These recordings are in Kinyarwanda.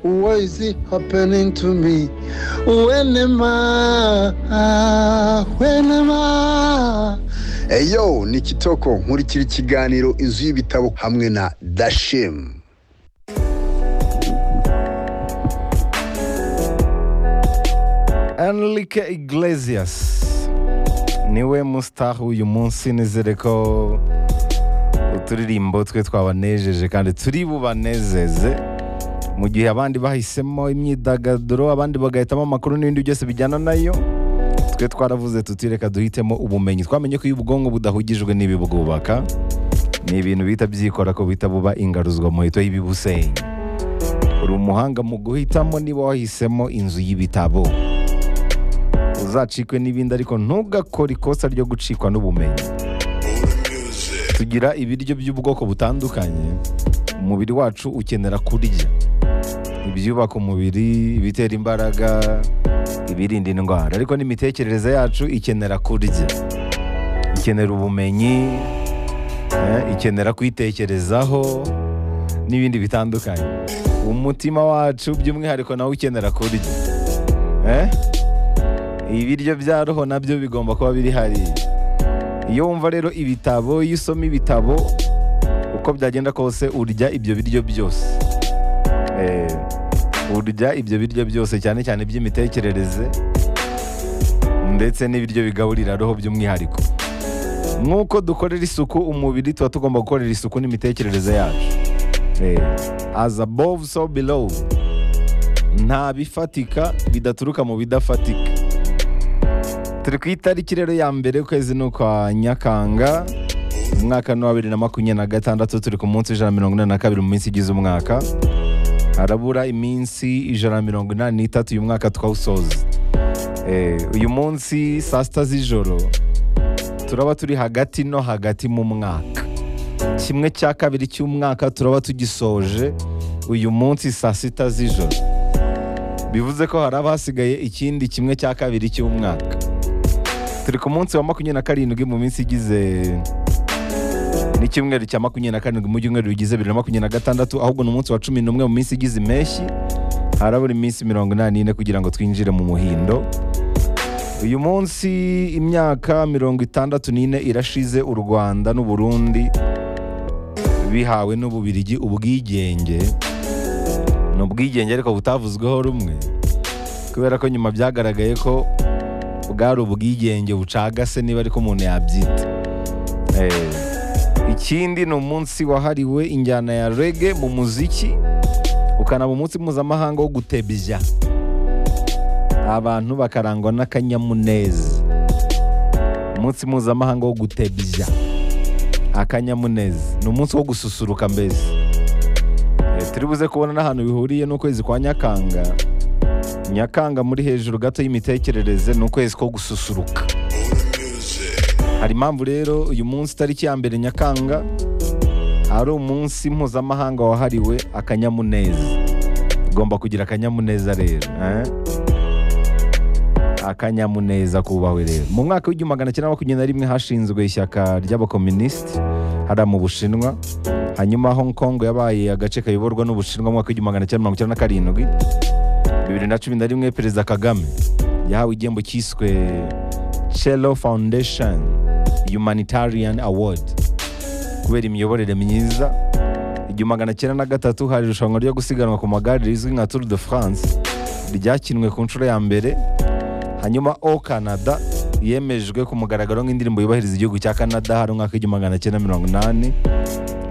Why is it happening to me? When am I? When am I? eyo ni kitoko nkurikira ikiganiro inzu y'ibitabo hamwe na dashemu Enrique Iglesias niwe mustar uyu munsi nizere ko uturirimbo twe twabanejeje kandi turi bubanezeze mu gihe abandi bahisemo imyidagaduro abandi bagahitamo amakuru n'ibindi byose bijyana nayo twe twaravuze tuti reka duhitemo ubumenyi twamenye ko iyo ubwonko budahugijwe n'ibibwubaka ni ibintu bihita byikora ko bihita buba ingaruzwa muhito y'ibibusenya uri umuhanga mu guhitamo niba wahisemo inzu y'ibitabo uzacikwe n'ibindi ariko ntugakore ikosa ryo gucikwa n'ubumenyi tugira ibiryo by'ubwoko butandukanye umubiri wacu ukenera kurya ibyubaka umubiri ibitera imbaraga ibirinda indwara ariko n'imitekerereze yacu ikenera kurya ikenera ubumenyi eh, ikenera kwitekerezaho n'ibindi bitandukanye umutima wacu by'umwihariko nawe ukenera kurya eh? ibiryo bya roho nabyo bigomba kuba biri hariya iyo wumva rero ibitabo iyo usoma ibitabo uko byagenda kose urya ibyo biryo byose Eh, urya ibyo biryo byose cyane cyane iby'imitekerereze ndetse n'ibiryo bigaburira roho by'umwihariko nk'uko dukorera isuku umubiri tuba tugomba gukorera isuku n'imitekerereze yacu Eh, as above so below nta bifatika bidaturuka mu bidafatika turi ku itariki rero ya mbere ukwezi ni ukwa nyakanga umwaka ni uwa bibiri na makumyabiri na gatandatu turi ku munsi ijana na mirongo inani na kabiri mu minsi igize umwaka harabura iminsi ijana na mirongo inani n'itatu uyu mwaka twawusoza Eh, uyu munsi saa sita z'ijoro turaba turi hagati no hagati mu mwaka kimwe cya kabiri cy'umwaka turaba tugisoje uyu munsi saa sita z'ijoro bivuze ko haraba hasigaye ikindi kimwe cya kabiri cy'umwaka turi ku munsi wa makumyabiri na karindwi mu minsi igize n'icyumweru cya makumyabiri na karindwi mu byumweru bigize bibiri na makumyabiri na gatandatu ahubwo ni umunsi wa cumi n'umwe mu minsi igize impeshyi harabura iminsi mirongo inani n'ine kugira ngo twinjire mu muhindo uyu munsi imyaka mirongo itandatu n'ine irashize u rwanda n'u burundi bihawe n'ububirigi ubwigenge ni ubwigenge ariko butavuzweho rumwe kubera ko nyuma byagaragaye ko bwari ubwigenge bucagase niba ariko umuntu yabyita Eh, ikindi ni umunsi wahariwe injyana ya rege mu muziki ukanaba umunsi mpuzamahanga wo gutebya abantu bakarangwa n'akanyamuneza umunsi mpuzamahanga wo gutebya akanyamuneza ni umunsi wo gususuruka mbese Eh, turi buze kubona n'ahantu bihuriye n'ukwezi kwa nyakanga nyakanga muri hejuru gato y'imitekerereze ni ukwezi ko gususuruka hari impamvu rero uyu munsi tariki ya mbere nyakanga ari umunsi mpuzamahanga wahariwe akanyamuneza ugomba kugira akanyamuneza rero eh? akanyamuneza kubahwe rero mu mwaka w'igihumbi magana cyenda makumyabiri na rimwe hashinzwe ishyaka ry'abakominisiti hariya mu bushinwa hanyuma hong kong yabaye agace kayoborwa n'ubushinwa mu mwaka w'igihumbi magana cyenda mirongo icyenda na karindwi bibiri na cumi na rimwe perezida kagame yahawe igihembo cyiswe chelo foundation humanitarian award kubera imiyoborere myiza igihumbi magana cyenda na gatatu hari irushanwa ryo gusiganwa ku magare rizwi nka tour de france ryakinwe ku nshuro ya mbere hanyuma o canada yemejwe ku mugaragaro nk'indirimbo yubahiriza igihugu cya canada hari umwaka w'igihumbi magana cyenda mirongo inani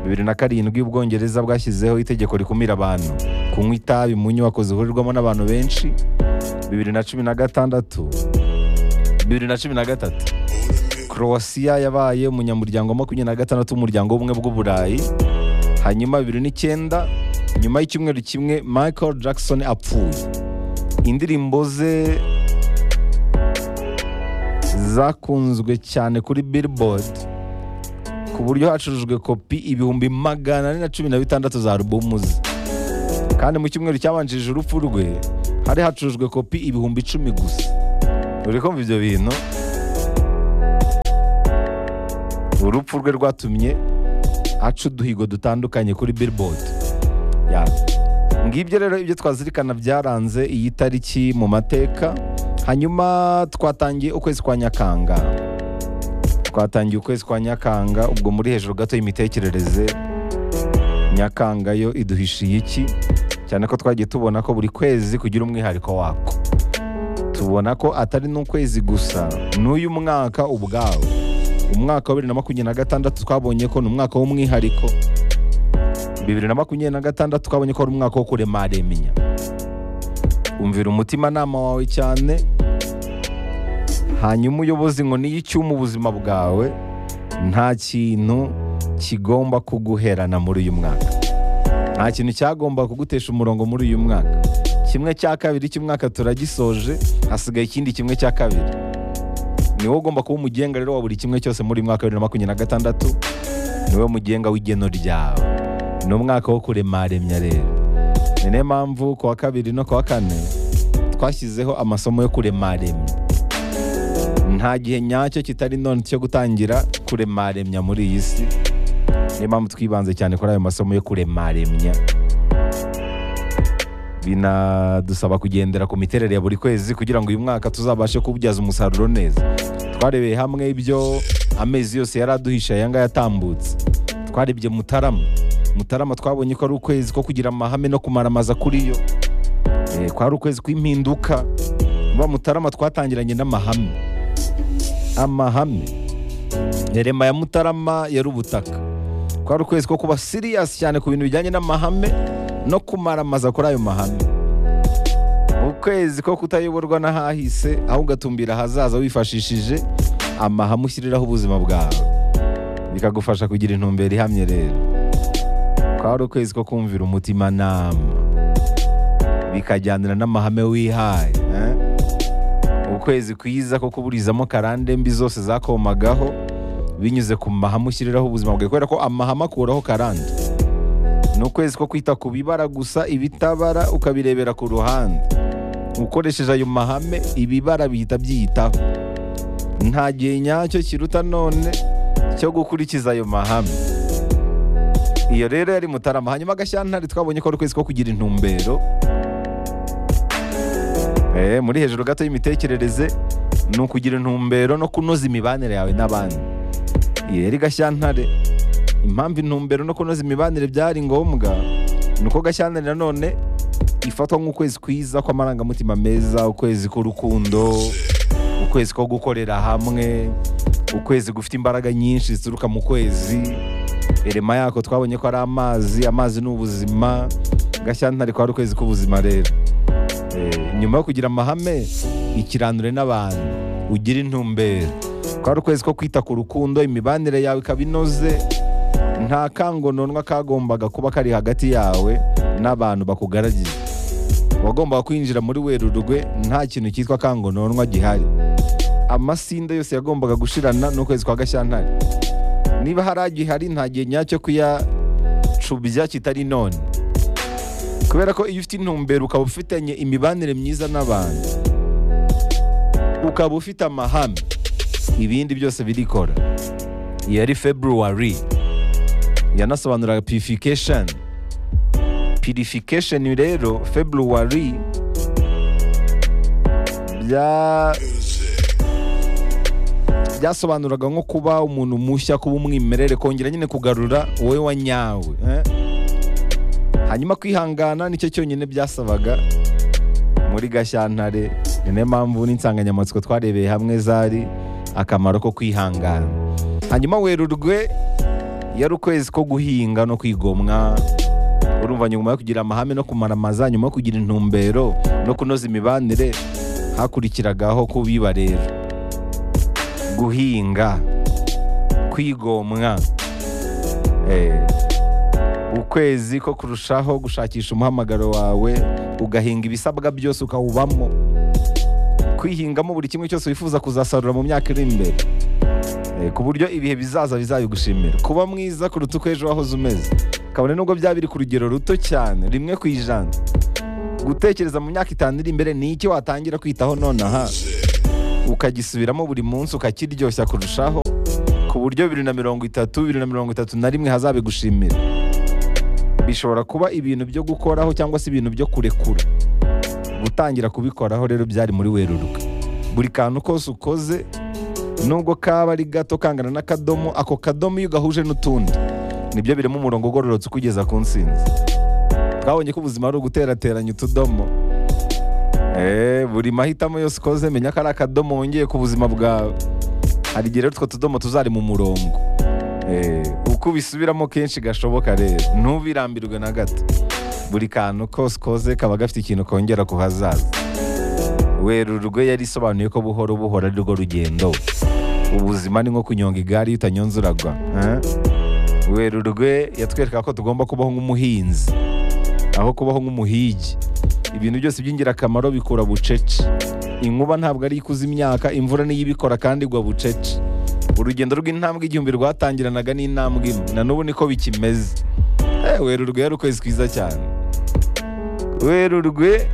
bibiri na karindwi ubwongereza bwashyizeho itegeko rikumira abantu kunywa itabi mu nyubako zihurirwamo n'abantu benshi bibiri na cumi na gatandatu bibiri na cumi na gatatu Croatia yabaye umunyamuryango wa makumyabiri na gatandatu w'umuryango w'ubumwe bw'uburayi hanyuma bibiri n'icyenda nyuma y'icyumweru kimwe michael jackson apfuye indirimbo ze zakunzwe cyane kuri billboard ku buryo hacurujwe kopi ibihumbi magana ane na cumi na bitandatu za alubumu ze kandi mu cyumweru cyabanjirije urupfu rwe hari hacurujwe kopi ibihumbi icumi gusa uri kumva ibyo bintu urupfu rwe rwatumye aca uduhigo dutandukanye kuri billboard Ya. ngibyo rero ibyo twazirikana byaranze iyi tariki mu mateka hanyuma twatangiye ukwezi kwa nyakanga twatangiye ukwezi kwa nyakanga ubwo muri hejuru gato y'imitekerereze nyakanga yo iduhishiye iki cyane ko twagiye tubona ko buri kwezi kugira umwihariko wako tubona ko atari n'ukwezi gusa n'uyu mwaka ubwawo umwaka wa bibiri na makumyabiri na gatandatu twabonye ko ni umwaka w'umwihariko bibiri na makumyabiri na gatandatu twabonye ko ari umwaka wo kuremaremya umvira umutimanama wawe cyane hanyuma uyobozi ngo niyo icyuma ubuzima bwawe nta kintu kigomba kuguherana muri uyu mwaka nta kintu cyagomba kugutesha umurongo muri uyu mwaka kimwe cya kabiri cy'umwaka turagisoje hasigaye ikindi kimwe cya kabiri ni wowe ugomba kuba umugenga rero wa buri kimwe cyose muri uyu mwaka wa bibiri na makumyabiri na gatandatu ni wowe mugenga w'igeno ryawe ni umwaka wo kuremaremya rero ni niyo mpamvu ku wa kabiri no ku wa kane twashyizeho amasomo yo kuremaremya nta gihe nyacyo kitari none cyo gutangira kuremaremya muri iyi si niyo mpamvu twibanze cyane kuri ayo masomo yo kuremaremya binadusaba kugendera ku miterere ya buri kwezi kugira ngo uyu mwaka tuzabashe kubyaza umusaruro neza twarebeye hamwe ibyo amezi yose yari aduhisha aya ngaya yatambutse twarebye mutarama mutarama twabonye ko ari ukwezi ko kugira amahame no kumaramaza kuri yo Eh, kwari ukwezi kw'impinduka ba mutarama twatangiranye n'amahame amahame rema ya mutarama yari ubutaka kwari ukwezi ko kuba siriyasi cyane ku bintu bijyanye n'amahame no kumaramaza kuri ayo mahame ukwezi ko kutayoborwa n'ahahise aho ugatumbira ahazaza wifashishije amahame ushyiriraho ubuzima bwawe bikagufasha kugira intumbero ihamye rero kwari ukwezi ko kumvira umutimanama bikajyanira n'amahame wihaye eh? ukwezi kwiza ko kuburizamo karande mbi zose zakomagaho binyuze ku mahame ushyiriraho ubuzima bwawe kubera ko amahame akuraho karande ni ukwezi ko kwita ku bibara gusa ibitabara ukabirebera ku ruhande ukoresheje ayo mahame ibibara bihita byiyitaho nta gihe nyacyo kiruta none cyo gukurikiza ayo mahame iyo rero yari mutarama hanyuma agashyantare twabonye ko ari ukwezi ko kugira intumbero Eh, muri hejuru gato y'imitekerereze ni ukugira intumbero no kunoza imibanire yawe n'abandi iyo yari gashyantare impamvu intumbero no kunoza imibanire byari ngombwa ni uko gashyantare nanone ifatwa nk'ukwezi kwiza kw'amarangamutima meza ukwezi k'urukundo ukwezi ko gukorera hamwe ukwezi gufite imbaraga nyinshi zituruka mu kwezi irema yako twabonye ko ari amazi amazi ni ubuzima gashyantare ko ari ukwezi k'ubuzima rero Eh, nyuma yo kugira amahame ikiranure n'abantu ugira intumbero kwari ukwezi ko kwita ku rukundo imibanire yawe ikaba inoze nta kangononwa kagombaga kuba kari hagati yawe n'abantu bakugaragiye wagombaga kwinjira muri werurwe nta kintu cyitwa kangononwa gihari amasinde yose yagombaga gushirana n'ukwezi kwa gashyantare niba hari agihari nta gihe nyacyo kuyacubya kitari none kubera ko iyo ufite intumbero ukaba ufitanye imibanire myiza n'abantu ukaba ufite amahame ibindi byose birikora iyo yari february yanasobanuraga purification purification rero february bya byasobanuraga nko kuba umuntu mushya kuba umwimerere kongera nyine kugarura wowe wanyawe eh? hanyuma kwihangana nicyo cyonyine byasabaga muri gashyantare ni nayo mpamvu n'insanganyamatsiko twarebeye hamwe zari akamaro ko kwihangana hanyuma werurwe yari ukwezi ko guhinga no kwigomwa urumva nyuma yo kugira amahame no kumaramaza nyuma yo kugira intumbero no kunoza imibanire hakurikiragaho kubiba rero guhinga kwigomwa eh, ukwezi ko kurushaho gushakisha umuhamagaro wawe ugahinga ibisabwa byose ukawubamo kwihingamo buri kimwe cyose wifuza kuzasarura mu myaka iri imbere Eh, ku buryo ibihe bizaza bizabigushimira kuba mwiza kuruta uko ejo wahoze umeze kabone nubwo byaba biri ku rugero ruto cyane rimwe ku ijana gutekereza mu myaka itanu iri imbere ni iki watangira kwitaho nonaha ukagisubiramo buri munsi ukakiryoshya kurushaho ku buryo bibiri na mirongo itatu bibiri na mirongo itatu na rimwe hazabigushimira bishobora kuba ibintu byo gukoraho cyangwa se ibintu byo kurekura gutangira kubikoraho rero byari muri werurwe buri kantu kose ukoze nubwo kaba ari gato kangana n'akadomo ako kadomo iyo ugahuje n'utundi nibyo birimo umurongo ugororotse ukugeza ku nsinzi twabonye ko ubuzima ari uguterateranya utudomo Eh, buri mahitamo yose ukoze menya ko ari akadomo wongeye ku buzima bwawe hari igihe rero utwo tudomo tuzari mu murongo Eh, uko ubisubiramo kenshi gashoboka rero ntubirambirwe na gato buri kantu kose ukoze kaba gafite ikintu kongera ku hazaza werurwe yari isobanuye ko buhoro buhoro ari rwo rugendo ubuzima ni nko kunyonga igare iyo utanyonze uragwa eh? werurwe yatwereka ko tugomba kubaho nk'umuhinzi aho kubaho nk'umuhigi ibintu byose by'ingirakamaro bikura bucece inkuba ntabwo ari ikuza imyaka imvura niyo ibikora kandi igwa bucece urugendo rw'intambwe igihumbi rwatangiranaga n'intambwe imwe na n'ubu niko bikimeze eh, werurwe yari ukwezi kwiza cyane werurwe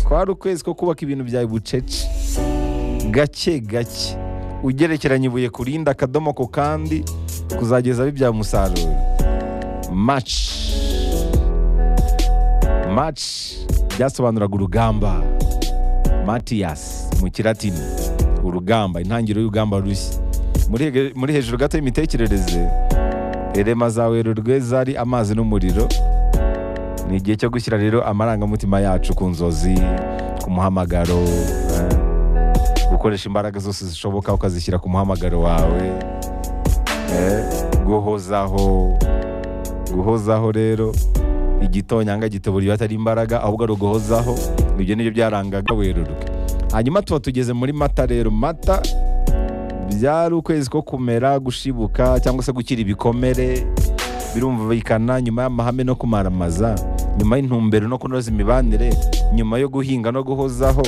kwari ukwezi ko kubaka ibintu byawe bucece gake gake ugerekeranya ibuye ku rindi akadomo ku kandi kuzageza bibyara umusaruro maci maci byasobanuraga urugamba matiyasi mu kiratini urugamba intangiriro y'urugamba rushya muri hege- muri hejuru gato y'imitekerereze erema za werurwe zari amazi n'umuriro ni igihe cyo gushyira rero amarangamutima yacu ku nzozi ku muhamagaro eh, gukoresha imbaraga zose zishoboka ukazishyira ku muhamagaro wawe eh, guhozaho guhozaho rero igitonyanga gituburiye atari imbaraga ahubwo ari uguhozaho ibyo nibyo byarangaga werurwe hanyuma tuba tugeze muri mata rero mata byari ukwezi ko kumera gushibuka cyangwa se gukira ibikomere birumvikana nyuma y'amahame no kumaramaza nyuma y'intumbero no kunoza imibanire nyuma yo guhinga no guhozaho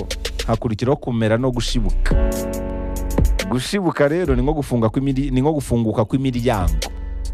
hakurikiraho kumera no gushibuka gushibuka rero ni nko gufunga kw'imiri- ni nko gufunguka kw'imiryango